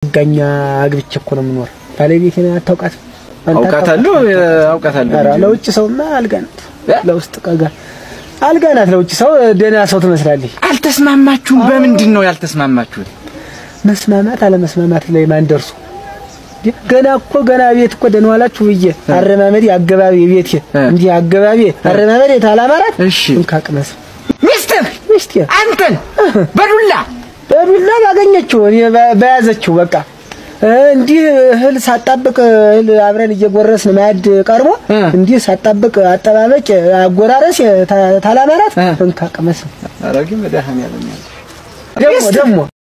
መጋኛ አግብቼ እኮ ነው የምኖር። ባለቤቴን አታውቃትም? አንተ አውቃታለሁ አታውቃትም? አውቃታለሁ። ኧረ ልጅ ለውጭ ሰውማ አልጋ ናት፣ እ? ለውስጥ ቀጋ አልጋ ናት። ለውጭ ሰው ደህና ሰው ትመስላለች። አልተስማማችሁም? በምንድን ነው ያልተስማማችሁት? መስማማት አለመስማማት ላይ ማን ደርሶ ገና እኮ ገና ቤት እኮ ደህና ዋላችሁ ብዬ አረማመዴ አገባቢ ቤት እ። እንዲህ አገባቢ አረማመዴ ታላማራት እሺ እንካቅመስ ሚስትህ ሚስቴ አንተን በዱላ በዱላ ባገኘችው እኔ በ- በያዘችው በቃ እ፣ እንዲህ እህል ሳጣብቅ እህል አብረን እየጎረስን ማዕድ ቀርቦ እ። እንዲህ ሳጣብቅ አጠባበቅ አጎራረስ ታ- ታላማራት እ። እንካቅመስ አረጊ መድኃኒዓለም ደግሞ ደግሞ